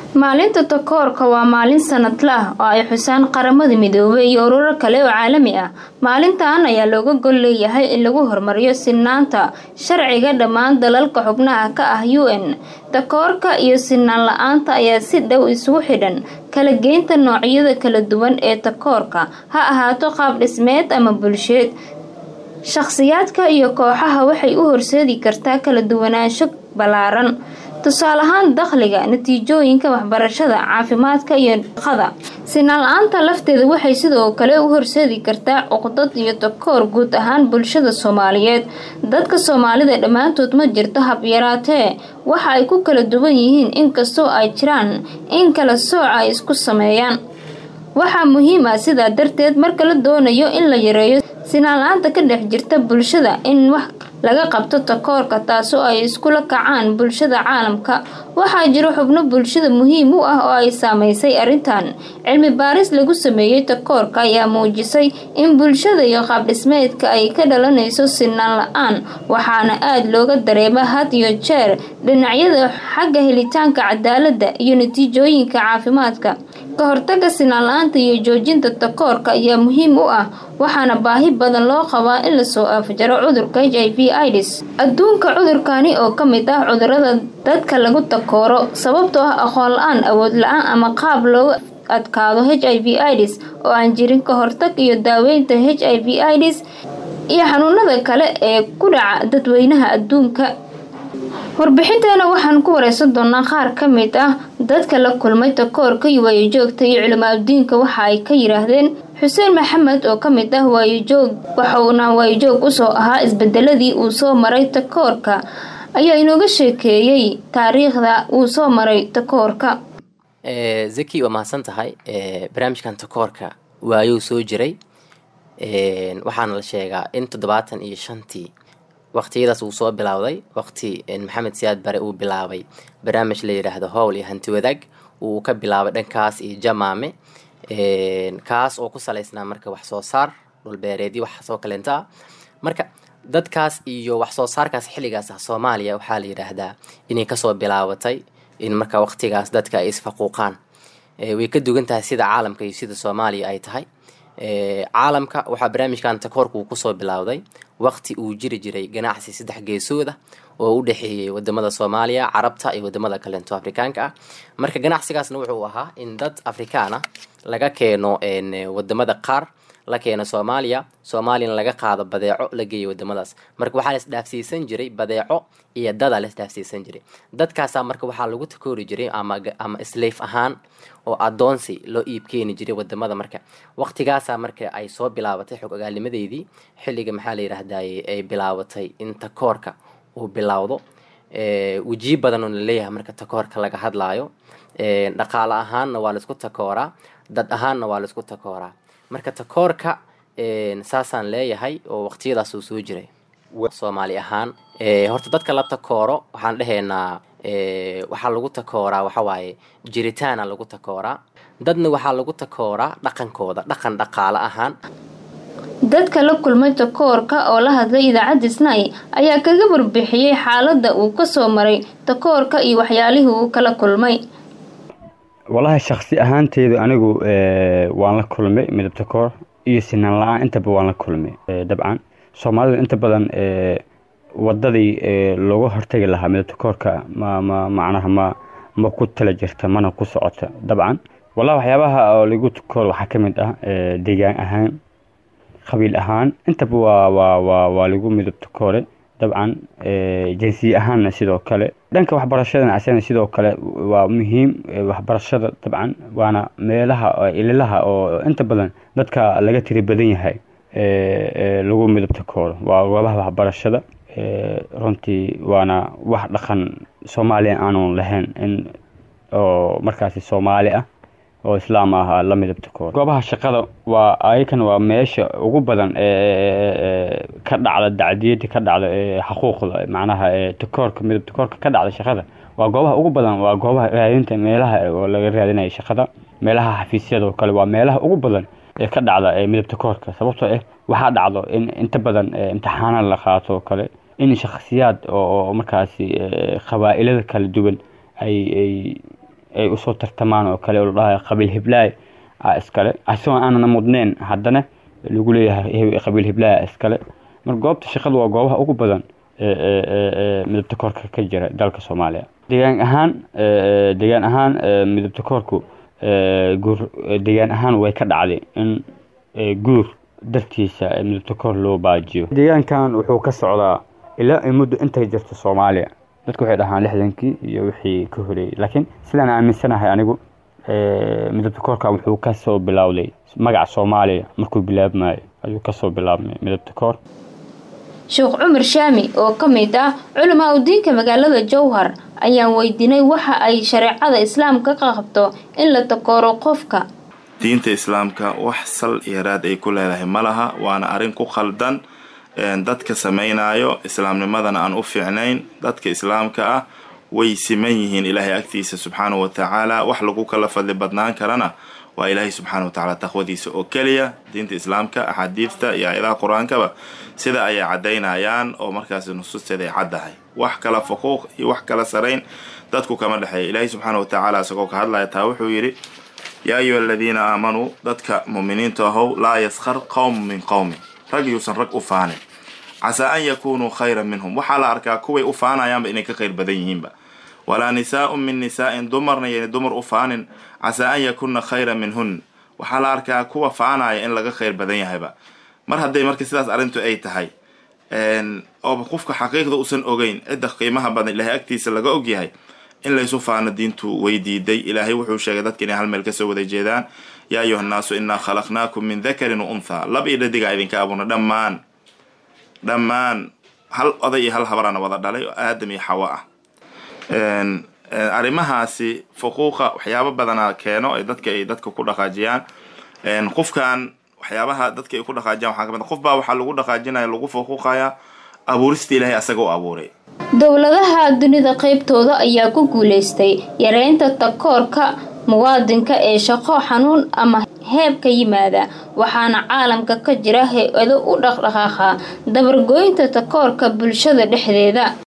maalinta takoorka waa maalin sanadla ah oo ay xusaan qaramada midoobay iyo ururo kale oo caalami ah maalintan ayaa looga gol leeyahay in lagu horumariyo sinaanta sharciga dhammaan dalalka xubnaha ka ah u n takoorka iyo sinaan la-aanta ayaa si dhow isugu xidhan kala geynta noocyada kala duwan ee takoorka ha ahaato qaab dhismeed ama bulsheed shakhsiyaadka iyo kooxaha waxay u horseedi kartaa kala duwanaansho ballaaran tusaale ahaan dakhliga natiijooyinka waxbarashada caafimaadka iyo shaqada sinaan la-aanta lafteeda waxay sidoo kale u horseedi kartaa cuqdad iyo takoor guud ahaan bulshada soomaaliyeed dadka soomaalida dhammaantood ma jirto hab yaraatee waxa ay ku kala duwan yihiin inkastoo ay jiraan in kala sooca ay isku sameeyaan waxaa muhiim ah sidaa darteed marka la doonayo in la yareeyo sinaan la-aanta ka dhex jirta bulshada in wax laga qabto takoorka taasoo ay iskula kacaan bulshada caalamka waxaa jiro xubno bulshada muhiim u ah oo ay saameysay arrintan cilmi baaris lagu sameeyey takoorka ayaa muujisay in bulshada iyo qaabdhismeedka ay ka dhalanayso sinaan la-aan waxaana aada looga dareema had iyo jeer dhinacyada xagga helitaanka cadaaladda iyo natiijooyinka caafimaadka ka hortaga sinaan la-aanta iyo joojinta takoorka ayaa muhiim u ah waxaana baahi badan loo qabaa in lasoo afjaro cudurka h i v ids adduunka cudurkani oo ka mid ah cudurada dadka lagu takooro sababtoo ah aqoon la-aan awood la-aan ama qaab loogu adkaado h i v ids oo aan jirin ka hortag iyo daaweynta h i v ids iyo xanuunada kale ee ku dhaca dadweynaha adduunka warbixinteena waxaan ku wareysan doonaa qaar ka mid ah dadka la kulmay takoorka iyo waayojoogta iyo culimaabdiinka waxa ay ka yidhaahdeen xuseen maxamed oo ka mid ah waayojoog waxauna waayojoog usoo ahaa isbedeladii uu soo maray takoorka ayaa inooga sheekeeyey taariikhda uu soo maray takoorka zaki waa mahadsan tahay barnaamijkan takoorka waayuu soo jiray waxaana la sheegaa in toddobaatan iyo shantii waqtiyadaas uu soo bilowday waqti maxamed siyaad bare uu bilaabay barnaamij la yidhaahdo howl iyo hanti wadaag uu ka bilaabay dhankaas iyo jamaame kaas oo ku salaysnaa marka wax soo saar dhulbeereedyo wax soo kaleenta ah marka dadkaas iyo wax soo saarkaas xilligaas ah soomaaliya waxaa la yidhaahdaa inay kasoo bilaabatay in marka waqtigaas dadka ay isfaquuqaan way ka dugan tahay sida caalamka iyo sida soomaaliya ay tahay caalamka waxaa barnaamijkan takoorka uu kusoo bilowday waqti uu jiri jiray ganacsi saddex geesooda oo u dhexeeyey wadamada soomaaliya carabta iyo wadamada kalento afrikaanka ah marka ganacsigaasna wuxuu ahaa in dad afrikaan ah laga keeno wadamada qaar la keeno soomaaliya soomaaliyana laga qaado badeeco la geeyo wadamadaas marka waxaa laisdhaafsiisan jiray badeeco iyo dada laisdhaafsiisan jiray dadkaasaa marka waxaa lagu takoori jiray ama slaf ahaan oo adoonsi loo iib keeni jiray wadamada marka waqtigaasaa marka ay soo bilaabatay xog ogaalimadeydii xilliga maxaa la yidhaahdaye ay bilaabatay in takoorka uu bilowdo wejiyo badan oo laleeyahay marka takoorka laga hadlaayo dhaqaale ahaanna waa laisku takooraa dad ahaanna waa laisku takooraa marka takoorka saasaan leeyahay oo waqtiyadaas uu soo jiray soomaali ahaan horta dadka la takooro waxaan dhehaynaa waxaa lagu takooraa waxawaaye jiritaana lagu takooraa dadna waxaa lagu takooraa dhaqankooda dhaqan dhaqaale ahaan dadka la kulmay takoorka oo la hadlay idaacadda snai ayaa kaga warbixiyey xaaladda uu kasoo maray takoorka iyo waxyaalihii uu kala kulmay walahi shaksi ahaanteydu anigu waan la kulmay midab takoor iyo sinaan la-aan intaba waan la kulmay dabcan soomaalidu inta badan wadadii looga hortagi lahaa midab takoorka ma ma macnaha ma ma ku tala jirta mana ku socota dabcan wallahi waxyaabaha oo lagu takoor waxaa ka mid ah deegaan ahaan qabiil ahaan intaba waa waa waa waa lagu midab takoore dabcan jinsiye ahaanna sidoo kale dhanka waxbarashadana asana sidoo kale waa muhiim waxbarashada dabcan waana meelaha ililaha oo inta badan dadka laga tiri badan yahay lagu midab takooro waa goobaha waxbarashada runtii waana wax dhaqan soomaaliya aanu lahayn in oo markaasi soomaali ah oo islaam ah la midab takoor goobaha shaqada waa ayakan waa meesha ugu badan ka dhacda dacdiyada ka dhacda xuquuqda macnaha takoorka midab takoorka ka dhacda shaqada waa goobaha ugu badan waa goobaha raadinta meelaha oo laga raadinaya shaqada meelaha xafiisyada oo kale waa meelaha ugu badan ee ka dhacda midab takoorka sababtoo ah waxaa dhacdo in inta badan imtixaana la qaato oo kale in shakhsiyaad oo markaasi qabaa'ilada kala duwan ay ay ay usoo tartamaan oo kale oo la dhahayo qabiil hiblaay a iskale asagoo aanana mudneen haddana lagu leeyahay qabiil hiblaay iskale marka goobta shaqada waa goobaha ugu badan ee midabta koorka ka jira dalka soomaaliya deegaan ahaan deegaan ahaan midabta koorku guur deegaan ahaan way ka dhacday in guur dartiisa midabta koor loo baajiyo deegaankan wuxuu ka socdaa ilaa ay muddo intay jirto soomaaliya dadku waxay dhahaan lixdankii iyo wixii ka horeeyey laakiin sidaan aaminsanahay anigu midabta koorkan wuxuu kasoo bilowday magaca soomaaliya markuu bilaabmayo ayuu kasoo bilaabmay midabta koor sheekh cumar shaami oo ka mid ah culamaa udiinka magaalada jowhar ayaan weydiinay waxa ay shareecada islaamka ka qabto in la takooro qofka diinta islaamka wax sal iyo raad ay ku leedahay ma laha waana arrin ku khaldan dadka samaynayo islaamnimadana aan u fiicnayn dadka islaamka ah way siman yihiin ilaahay agtiisa subxaanahu wa tacaala wax lagu kala fadli badnaan karana waa ilaahay subxaana wa tacaala taqwadiisa oo keliya diinta islaamka axaadiidta iyo aayadaha qur-aankaba sida ayay caddaynayaan oo markaas nusuusteeda ay caddahay wax kala fuquuq iyo wax kala sarayn dadku kama dhexeeya ilaahay subxaana wa tacaala isagoo ka hadlaya taa wuxuu yidhi yaa ayuha aladiina aamanuu dadka muuminiinta ahow laa yaskhar qowmu min qowmin rag yuusan rag u faanin casaa an yakunuu khayran minhum waxaa la arkaa kuway u faanayaanba inay ka khayr badan yihiinba walaa nisaa'un min nisaa'in dumarna yayna dumar u faanin casaa an yakunna khayran minhun waxaa la arkaa kuwa faanaya in laga khayr badan yahayba mar hadday marka sidaas arrintu ay tahay oo qofka xaqiiqda uusan ogeyn cidda qiimaha badan ilaahay agtiisa laga ogyahay in laysu faano diintu way diiday ilaahay wuxuu sheegay dadka inay hal meel kasoo wada jeedaan yaa ayuha nnaasu innaa khalaqnaakum min dakarin wa unthaa lab iyo dhadigaa idinka abuurna dhammaan dhammaan hal oday iyo hal habarana wada dhalay oo aadam iyo xawo ah arrimahaasi fuquuqa waxyaabo badana keeno ay dadka ay dadka ku dhaqaajiyaan qofkan waxyaabaha dadka ay ku dhaqaajiyaan waxaa kamid qof baa waxaa lagu dhaqaajinaya lagu fuquuqaya abuurista ilaahay asaga u abuuray dowladaha dunida qaybtooda ayaa ku guuleystay yareynta takoorka muwaadinka ee shaqo xanuun ama heeb ka yimaada waxaana caalamka ka jira hay-ado u dhaqdhaqaaqa dabargooynta takoorka bulshada dhexdeeda